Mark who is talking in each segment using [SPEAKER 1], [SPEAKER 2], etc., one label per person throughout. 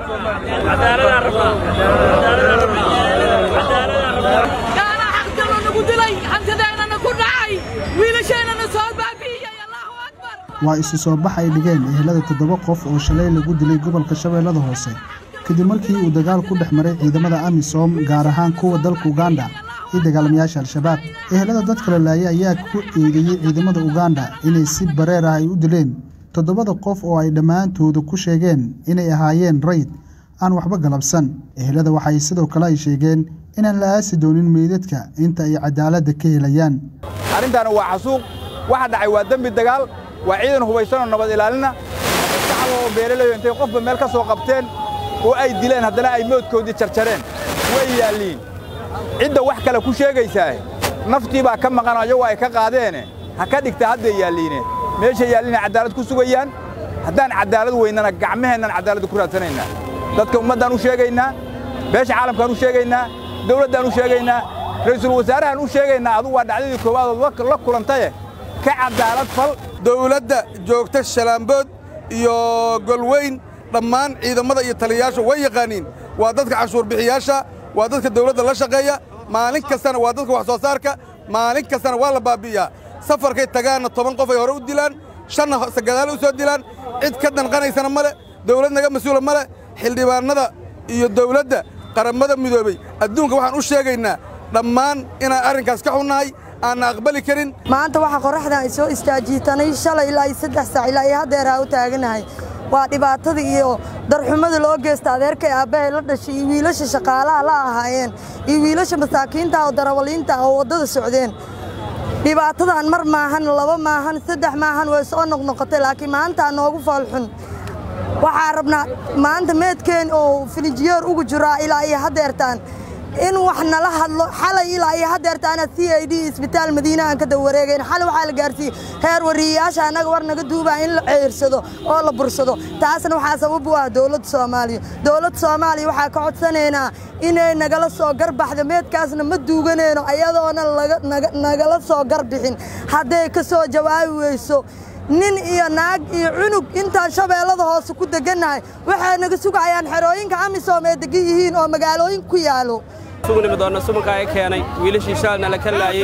[SPEAKER 1] gaana xaqdalo nagu dilay hantideennana ku dhacay wiilasheennana soo baabi'iyey allahu akbar
[SPEAKER 2] waa isu soo bax ay dhigeen ehelada toddoba qof oo shalay lagu dilay gobolka shabeellada hoose kadib markii uu dagaal ku dhex maray ciidamada amisom gaar ahaan kuwa dalka uganda iyo dagaalamayaasha al-shabaab ehelada dadka la laayay ayaa ku eedeeyey ciidamada uganda inay si bareer ah ay u dileen toddobada qof oo ay dhammaantooda ku sheegeen inay ahaayeen rayd aan waxba galabsan ehelada waxay sidoo kale ay sheegeen inaan la aasi doonin meydadka inta ay cadaaladda ka helayaan
[SPEAKER 3] arrintaana waa xasuuq waxa dhacay waa dembi dagaal waa ciidan hubaysanoo nabad ilaalina shacab oo beeralayo intay qofba meel ka soo qabteen oo ay dileen haddana ay moodkoodii jarjareen way yaalliin cidda wax kale ku sheegaysaa naftii baa ka maqan ayagu ay ka qaadeene ha ka dhigta hadday yaalliine meesha yaalliina caddaalad ku sugayaan haddaan caddaalad weynana gacmaheennan caddaaladda ku raadsanaynaa dadka ummaddaan u sheegaynaa beesha caalamkaan u sheegaynaa dawladdaan u sheegaynaa ra'iisul wasaarahaan u sheegaynaa adugu waa dhacdadii koowaad oo la kulantaye ka caddaalad fal
[SPEAKER 4] dawladda joogta shalaambood iyo golweyn dhammaan ciidamada iyo taliyayaasha way yaqaaniin waa dadka canshuurbixiyaasha waa dadka dawladda la shaqeeya maalin kastana waa dadka wax soo saarka maalin kastana waa la baabbi'iyaa safarkay tagaanna toban qof ay hore u dilaan shanna gadaal u soo dilaan cid ka danqanaysana ma le dawlad naga mas-uula ma le xildhibaannada iyo dawladda qarammada midoobey adduunka waxaan u sheegaynaa dhammaan inaan arrinkaas ka xunnahay aanna aqbali karin
[SPEAKER 5] maanta waxaa qorraxdan ay soo istaajiitanay shalay ilaa iyo saddex saac ilaa iyo haddeeraa u taaganahay waa dhibaatada iyo darxumada loo geysta adeerka ee aabbahay la dhashay iyo wiilasha shaqaalaha la ahaayeen iyo wiilasha masaakiinta oo darawaliinta oo waddada socdeen dhibaatadan mar maahan laba maahan saddex maahan way soo noqnoqotay laakiin maantaa noogu foolxun waxaa rabnaa maanta meedkeen oo filijiyeer ugu jiraa ilaa iyo haddeertaan in wax nala hadlo xalay ilaa iyo haddeertaana c i d isbitaal madiina aan ka dawareegayn xalay waxaa la gaarsiiyey heer wariyayaasha annaga war naga duubaa in la ceersado oo la bursado taasna waxaa sabab u ah dowladda soomaaliya dowladda soomaaliya waxaa ka codsanaynaa inay nagala soo garbaxdo meedkaasna ma duuganayno ayadoona nagala soo garbixin hadday ka soo jawaabi weyso nin iyo naag iyo cunug intaan shabeellada hoose ku degannahay waxay naga sugayaan xerooyinka amisom ee degan yihiin oo magaalooyin ku yaalo
[SPEAKER 6] sugnimi doonna sumanka ay keenay wiilashii shaalna la ka laayey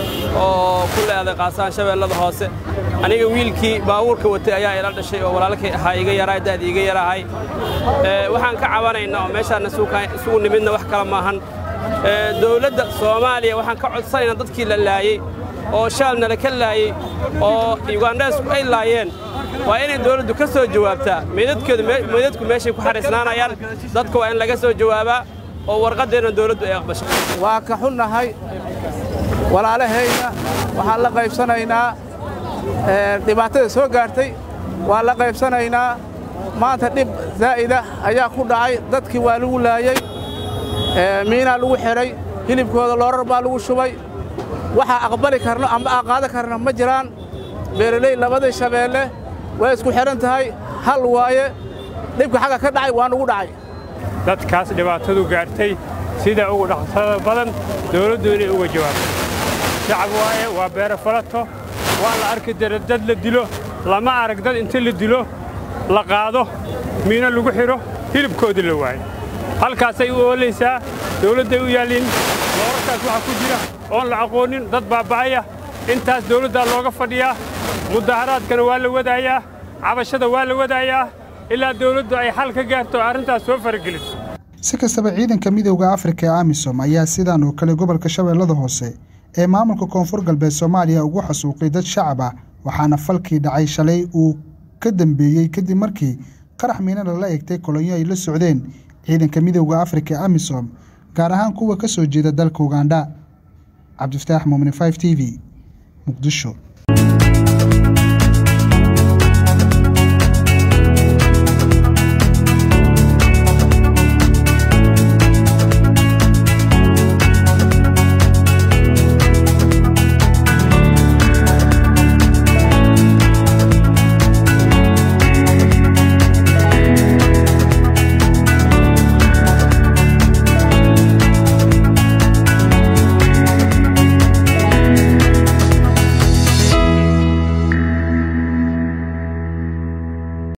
[SPEAKER 6] oo ku leeday qaasaan shabeellada hoose aniga wiilkii baabuurka watay ayaa ila dhashay oo walaalkay ahaa iga yaraa da'di iga yaraahay waxaan ka cabanaynaa oo meeshaanna isugu nimidna wax kale maahan dowladda soomaaliya waxaan ka codsanaynaa dadkii la laayey oo shaalna la ka laayey oo yugandheesku ay laayeen waa inay dawladdu ka soo jawaabtaa meydadku meeshay ku xariisnaanayaan dadka waa in laga soo jawaabaa oo warqaddeenna dawladdu ay aqbasho
[SPEAKER 7] waa ka xunnahay walaalahayna waxaan la qaybsanaynaa dhibaatada soo gaartay waa la qaybsanaynaa maanta dhib zaa'ida ayaa ku dhacay dadkii waa lagu laayey miinaa lagu xidhay hilibkooda loorar baa lagu shubay waxaa aqbali karno ama aan qaadan karna ma jiraan beeraley labadii shabeelle way isku xidhan tahay hal waaye dhibka xagga ka dhacay waa nugu dhacay
[SPEAKER 8] dadkaas dhibaatadu gaartay sida ugu dhaqsada badan dawladdu inay uga jawaabto shacab waaye waa beero falato waa la arki dara dad la dilo lama arag dad inta la dilo la qaado miino lagu xidho hilibkoodii la waayo halkaasay u oolaysaa dawladday u yaalliin loorarkaas waxaa ku jira oon la aqoonin dad baaba'aya intaas dawladdaa looga fadhiyaa mudaharaadkana waa la wadaayaa cabashada waa la wadaayaa ilaa dawladdu ay xal ka gaarto arrintaas soo farageliso
[SPEAKER 2] si kastaba ciidanka midowda afrika ee amisom ayaa sidan oo kale gobolka shabeellada hoose ee maamulka koonfur galbeed soomaaliya ugu xasuuqay dad shacab ah waxaana falkii dhacay shalay uu ka dambeeyey kadib markii qarax miina lala egtay kolonyo ay la socdeen ciidanka midowda afrika ee amisom gaar ahaan kuwa ka soo jeeda dalka ugandha cabdifataax muumine 5 t v muqdisho